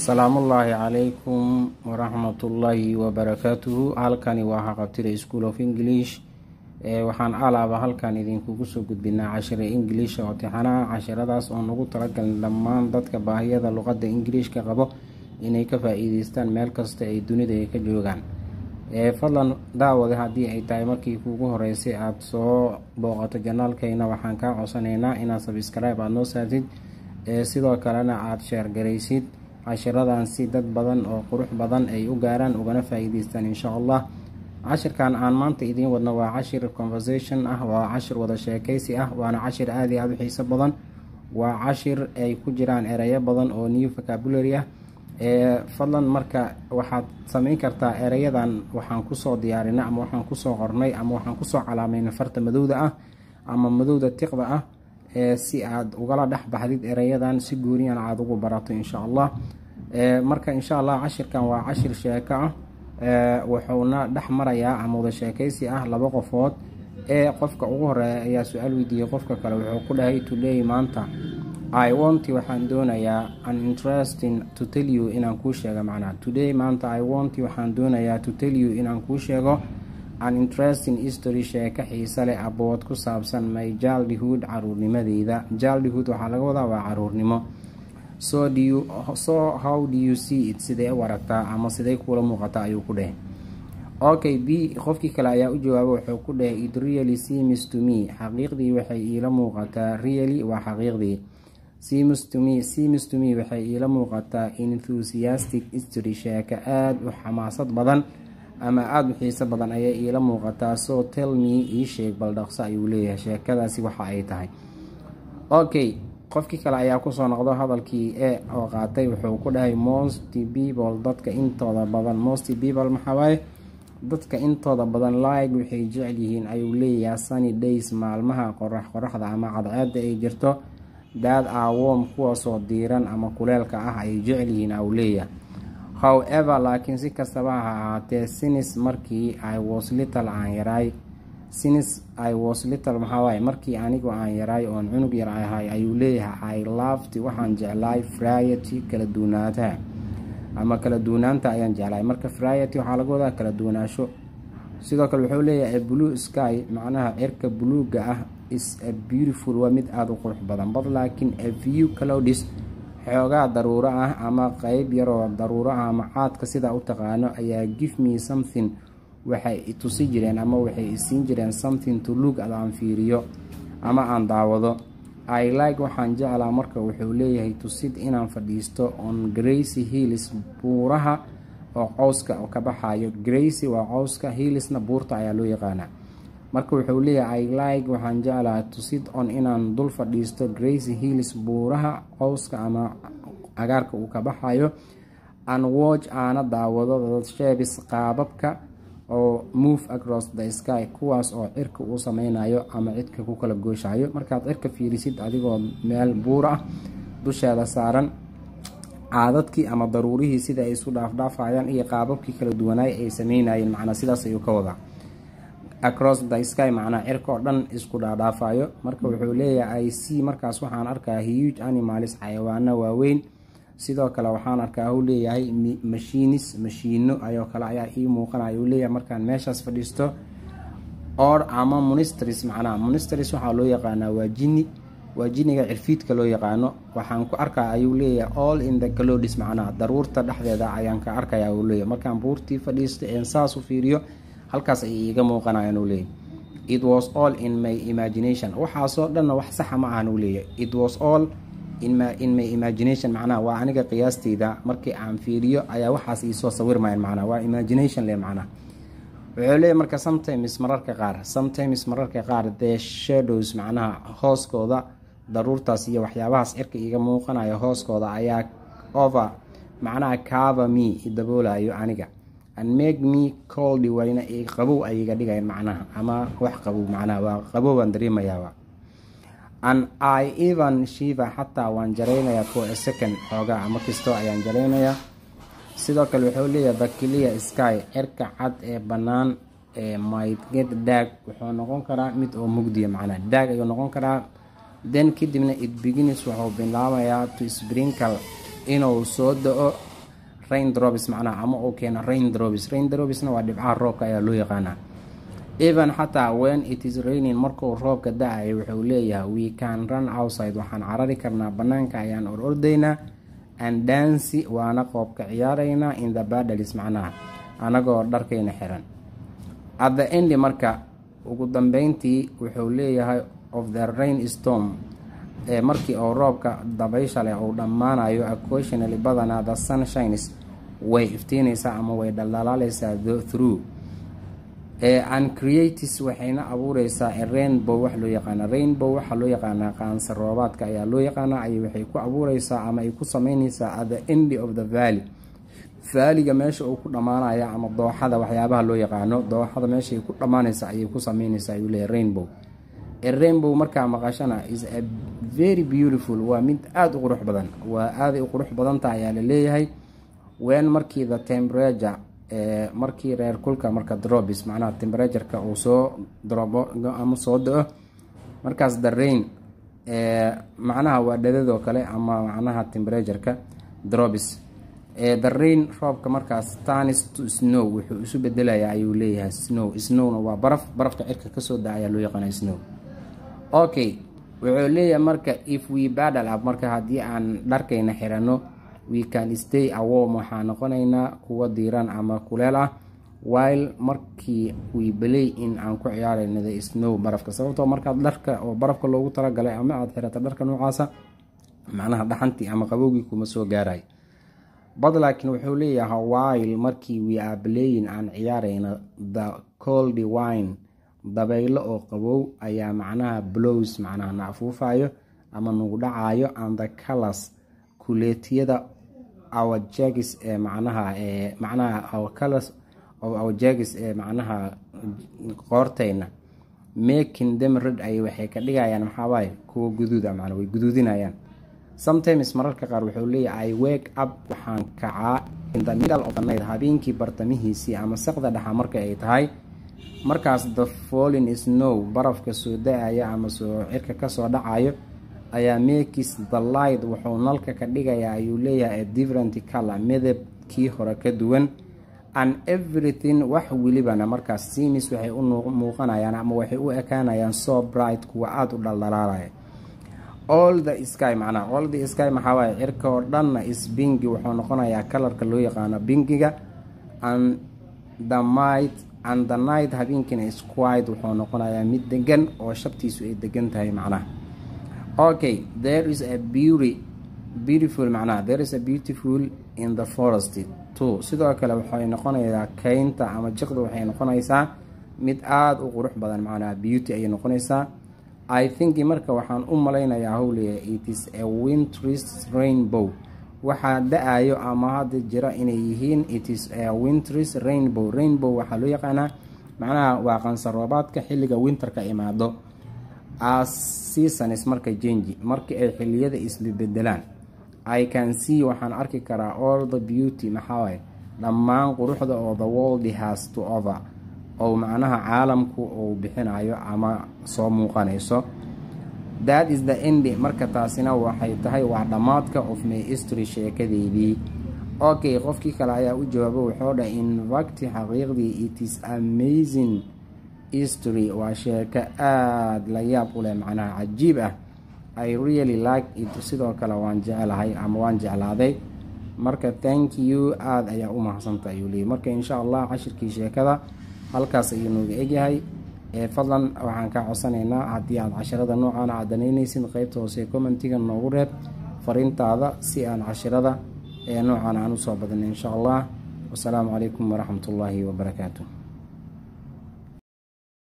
salaamullaahi calaykum waraxmatullaahi wabarakaatuhu halkani waa haqabtida school of english waxaan alaaba halkan idinkugu soo gudbinaa cashira ingiliisha oo tixanaha cashiradaas oo nagu talagalin dhammaan dadka baahiyada luqadda ingiliishka qabo inay ka faa-iideystaan meel kasta ay dunida ay ka joogaan fadlan daawade haddii ay tahay markii kuugu horeysay aada soo booqato janaalkeyna waxaan kaa codsanaynaa inaad sabscribe aada noo saartid sidoo kalena aada sheergaraysid cashiradan si dad badan oo qurux badan ay u gaaraan ugana faa-iideystaan insha allah cashirkan aan maanta idiin wadno waa cashir conversation ah waa cashir wada sheekeysi ah waana cashir aada iyo aada u xiiso badan waa cashir ay ku jiraan ereyo badan oo new vocabulary ah fadlan marka waxaad sameyn kartaa ereyadan waxaan kusoo diyaarinay ama waxaan kusoo qornay ama waxaan kusoo calaameynay farta madowda ah ama madowda tiqda ah si aad ugala dhex baxdid ereyadan si gooniyan aada ugu barato insha allah marka insha allah cashirkan waa cashir sheeko ah wuxuuna dhex marayaa ama wada sheekeysi ah laba qofood ee qofka ugu horeeya ayaa su-aal weydiiyey qofka kale wuxuu ku dhahay today maanta i want waxaan doonayaa an interesting to tell you inaan kuu sheego macnaa today maanta i want waxaan doonayaa to tell you inaan kuu sheego an interesting history sheeko xiise leh abood ku saabsan my jaldhood caruurnimadeyda jaldhood waxaa laga wadaa waa caruurnimo so do you so how do you see it sidee u aragtaa ama sidee kuula muuqataa ayuu ku dheh okay b qofkii kale ayaa u jawaaba wuxuu ku dheh it really seems to me xaqiiqdii waxay iila muuqataa really waa xaqiiqdii seems to me seems to me waxay iila muuqataa enthusiastic history sheeko aada u xamaasad badan ama aada u xiiso badan ayay iila muuqataa so tell me ii sheeg bal dhaqso ayuu leeyahay sheekadaasi waxa ay tahay okay qofkii kale ayaa kusoo noqdo hadalkii e oo qaatay wuxuu ku dhahay most people dadka intooda badan most people maxawaaye dadka intooda badan like waxay jecel yihiin ayuu leeyahay sunny days maalmaha qorax qoraxda ama cadceeda ay jirto daad awom kuwaasoo diiran ama kuleelka ah ayay jecel yihiin ayuu leeyahay however laakiin si kastaba ha ahaatee sinis markii i was little aan yaraay sinis i was little maxawaaye markii anigu aan yaraay oon cunug yar ahay ayuu leeyahay i loved waxaan jeclaay friety kala duwanaataha ama kala duwanaanta ayaan jeclaay marka friety waxaa laga wadaa kala duwanaasho sidoo kale wuxuu leeyahay blue sky macnaha cirka buluuga ah is a beautiful waa mid aada u qurux badan bad laakiin a view cloudis xoogaa daruuro ah ama qeyb yaroo daruuro ah ama caadka sidaa u taqaano ayaa give me something waxay itusi jireen ama waxay isiin jireen something to look ad aan fiiriyo ama aan daawado i like waxaan jeclaa marka wuxuu leeyahay tusid inaan fadhiisto on gracy hills buuraha oo cowska oo ka baxayo gracy waa cowska hillisna buurta ayaa loo yaqaanaa marka wuxuu leeyahay i like waxaan jeclaa tusid on inaan dul fadhiisto gracy hills buuraha cowska ama cagaarka uu ka baxayo an watch aana daawado sheebis qaababka oo move across the sky kuwaas oo cirka uu sameynayo ama cidka ku kala gooshayo markaad cirka fiirisid adigoo meel buur ah dusheeda saaran caadadkii ama daruurihii sida ay isu dhaafdhaafayaan iyo qaababkii kala duwanaay ay sameynayeen macnaa sidaas ayuu ka wadaa across the sky macnaa cirka oo dhan isku dhaadhaafayo marka wuxuu leeyahay i c markaas waxaan arkaa huge animalis xayawaano waaweyn sidoo kale waxaan arkaa uu leeyahay mashiinis mashiino ayoo kale ayaa ii muuqanaya uu leeyahay markaan meeshaas fadhiisto or ama monistris macnaha monistris waxaa loo yaqaanaa waa jini waa jiniga cirfiidka loo yaqaano waxaan ku arkaa ayuu leeyahay all in the clodis macnaha daruurta dhexdeeda ayaan ka arkaya uu leeyahay markaan buurtii fadhiisto een saas u fiiriyo halkaas ayay iiga muuqanayaan uu leeyahay it was all in my imagination waxaasoo dhanna wax saxa ma ahan uu leeyahay it was all in my imagination macnaha waa aniga qiyaasteyda markii aan fiiriyo ayaa waxaas iisoo sawirmayan macnaha waa imagination le macnaha wuxuu leeyahy marka sometimes mararka qaar sometimes mararka qaar the shadows macnaha hooskooda daruurtaas iyo waxyaabahaas cirka iiga muuqanayo hooskooda ayaa over macnaha cava me daboolayo aniga and make me coldi wayna qabow ay iga dhigayan macnaha ama wax qabow macnaha waa qabowbaan dareemayaaba an i even shiva xataa waan jaraynayaa for a second xoogaa ama kastoo ayaan jaraynayaa sidoo kale wuxuu leeyahay bakilia sky cirka cad ee bannaan ee maydged daag wuxuu noqon karaa mid oo mugdiya macnaa daag ayuu noqon karaa den kadibna it beginis wuxuu bilaabayaa to sprinkle inuu soo da-o rain drops macnaha ama uu keeno rain drops rain dropsna waa dhibcaha roobka ayaa loo yaqaanaa even xataa when it is raining markuu roobka da-ayo wuxuu leeyahay we can run outside waxaan carari karnaa banaanka ayaan or ordaynaa and dancy waana qoobka ciyaaraynaa in the badals macnaha anagoo dharkayna xiran at the end marka ugu dambeyntii wuxuu leeyahay of the rain storm ee markii uu roobka dabaysha leh uu dhammaanayo occasionally badanaa the sunshines way iftiinaysaa ama way dhaldhalaaleysaa through ancreatis waxayna abuureysaa rainbow wax loo yaqaana rainbow waxaa loo yaqaanaa qaansa roobaadka ayaa loo yaqaanaa ay waxay ku abuureysaa ama ay ku sameyneysaa at the end of the valley vaaliga meesha uu ku dhammaanaya ama dooxada waxyaabaha loo yaqaano dooxada meeshaay ku dhammaaneysa ayay ku sameyneysaa ayuu leeyahy rainbow rainbow markaa maqashana is a very beautiful waa mid aada u qurux badan waa aaday u qurux badanta ayaa la leeyahay wen markii the temperature markii reer kulka marka drobis macnaha temperatureka uu soo drobo ama soo da-o markaas the rain macnaha waa dhadadoo kale ama macnaha temperatureka drobis the rain roobka markaas tanis to snow wuxuu isu bedelayaa ayuu leeyahay snow snowna waa baraf barafka cirka kasoo da ayaa loo yaqaana snow okay wuxuu leeyahay marka if we badal up marka haddii aan dharkayna xirano we can stay awom waxaa noqonaynaa kuwa diiran ama kuleel ah while markii we belay in aan ku ciyaarayno the snow barafka sababtoo markaad dharka oo barafka loogu talagalay ama aada xirata dharka noocaasa macnaha dhaxantii ama qabowgii kuma soo gaaray bad laakiin wuxuu leeyahay while markii we are belayin aan ciyaarayno the coldy wine dabaylo oo qabow ayaa macnaha blows macnaha na afuufayo ama nagu dhacayo and the colors kuleetiyada our jagis ee macnaha ee macnaha our colors of our jagis ee macnaha qoortayna making them red ay waxay ka dhigayaan maxaawaay kuwa guduuda macna way guduudinayaan sometimes mararka qaar wuxuu leeyahay i wake up waxaan kacaa in the middle of the night habeenkii bartamihiisii ama saqda dhexa marka ay tahay markaas the falling snow barafka soo da-aya ama soo cirka kasoo dhacayo ayaa makis the light wuxuu nalka ka dhigayaa ayuu leeyahay a different color midabkii hore ka duwan and everything wax welibana markaas simis waxay u muuqanayaan ama waxay u ekaanayaan so bright kuwa aada u dhaldhalaalaya all the sky macnaha all the sky maxaa waaye cirka oo dhanna is bingi wuxuu noqonayaa kalarka loo yaqaano bingiga and the might and the night habeenkiina is quiet wuxuu noqonayaa mid degan oo shabtiisu ay degan tahay macnaha okay there is a beauty beautiful macnaha there is a beautiful in the forest too sidoo kale waxay noqonaysaa keynta ama jiqda waxay noqonaysaa mid aada u qurux badan macnaha beauty ayay noqonaysaa i think marka waxaan u malaynayaa howliya it is a wintris rainbow waxaa da-ayo ama hadda jira inay yihiin it is a wintris rainbow rainbow waxaa loo yaqaanaa macnaha waa qansaroobaadka xilliga winterka imaado as seasons marka jenji markii ay xiliyada isbebedelaan i can see waxaan arki karaa all the beauty maxaawaye dhammaan quruxda oo the world has to over oo macnaha caalamku uu bixinayo ama soo muuqanayso that is the end marka taasina waxay tahay waa dhammaadka of my history sheekadeydii okay qofkii kale ayaa u jawaabo wuxuu dhahay in facti xaqiiqdii it is amazing history waa sheeko aada la yaab u leh macnaha cajiib ah i really like it sidoo kale waan jecelahay ama waan jeclaaday marka thank you aada ayaa u mahadsanta ayuu leeyay marka insha allah cashirkii sheekada halkaas ayuu nooga egyahay ee fadlan waxaan kaa codsanaynaa haddii aad casharada noocan aad danaynaysid qeybta hoose commentiga noogu reeb fariintaada si aan cashirada ee noocan aan usoo badnay insha allah wasalaamu calaykum waraxmat ullaahi wabarakaatu